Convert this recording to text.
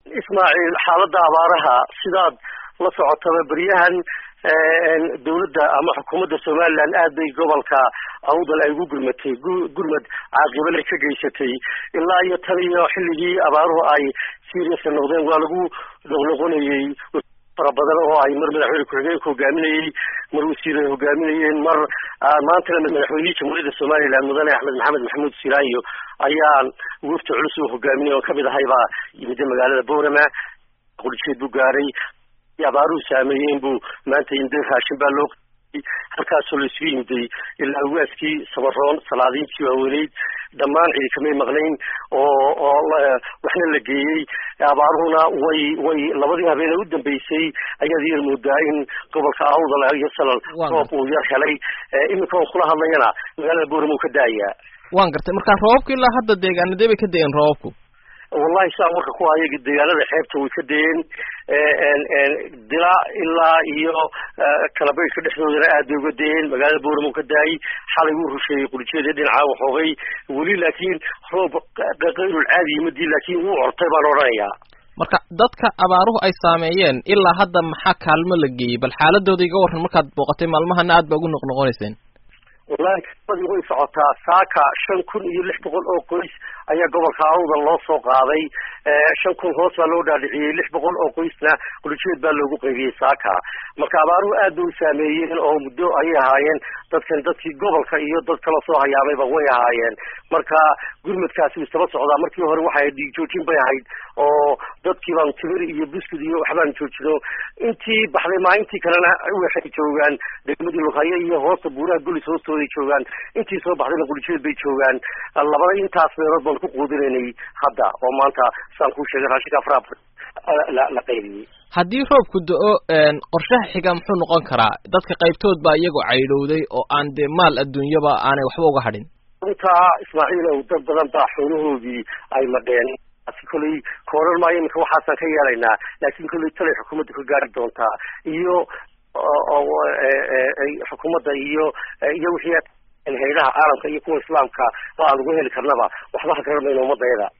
ismaaciil xaaladda abaaraha sidaad la socotaba beryahan dawladda ama xukuumadda somaliland aad bay gobolka awdal ay ugu gurmatay gurmad caaqibale ka geysatay ilaa iyo tan iyo xilligii abaaruhu ay seriasa noqdeen waa lagu noqnoqonayey fara badan oo ay mar madaxweyne ku-xigeenka hogaaminayey mar wasiiray hogaaminayeen mar maantana madaxweynihii jamhuuriyadda somaliland mudane axmed maxamed maxamuud siraayo ayaan wafti culus u hogaaminay oo kamid ahay baa yimida magaalada boorama qurjeed buu gaaray abaaruhu saameeyeen buu maanta yimday raashin baa loo halkaasoo la isugu yimiday ilaa waaskii sabaroon salaadiintii waaweyneyd dhammaan cidi kamay maqnayn oo oo waxna la geeyey abaaruhuna way way labadii habeenee u dambeysay ayaad yar moodaa in gobolka awdal iyo salal roob uu yar helay iminka on kula hadlayana magaalada boorama uu ka daayaa waan gartay marka roobabka ilaa hadda deegaanadee bay ka da-een roobabku wallahi saa warka ku haya deegaanada xeebta way ka dayeen dila ilaa iyo kalabaydhka dhexdoodana aad bay uga dayeen magaalada booramo ka daayay xalay wuu rusheeyey qurjeeda dhinaca waxoogay weli laakiin roob kayrul caadi yimadii laakiin wuu ortay baan odhanayaa marka dadka abaaruhu ay saameeyeen ilaa hadda maxaa kaalmo la geeyey bal xaaladooda iga warran markaad booqatay maalmahana aad ba ugu noqnoqonayseen wallahi kamadii way socotaa saaka shan kun iyo lix boqol oo qoys ayaa gobolka awdal loo soo qaaday shan kun hoos baa loo dhaadhiciyey lix boqol oo qoysna qurjeed baa loogu qaybiyey saaka marka abaaruhu aad bay u saameeyeen oo muddo ayay ahaayeen dadkan dadkii gobolka iyo dad kala soo hayaamayba way ahaayeen marka gurmadkaasi wuu istaba socdaa markii hore waxay dhiig joojin bay ahayd oo dadkii baan timir iyo buskud iyo waxbaan joojino intii baxday maalintii kalena waxay joogaan degmadii lughaye iyo hoosta buuraha golis hoostooday joogaan intii soo baxdayna qurjeed bay joogaan labada intaas meelood baan ku quudinaynay hadda oo maanta saan kuu sheegay raashinka afraa la la qaybiyey haddii roobku da-o qorshaha xiga muxuu noqon karaa dadka qaybtood baa iyagoo caydhowday oo aan dee maal adduunyaba aanay waxba uga hadhin runtaa ismaaciilow dad badan baa xoolahoodii ay madheen kolley kooran maayo iminka waxaasaan ka yeelaynaa laakiin kolley talay xukuumadda ka gaari doontaa iyo xukuumadda iyo iyo wixii haydaha caalamka iyo kuwa islaamka oo aan ugu heli karnaba waxba ha garanayno ummadayada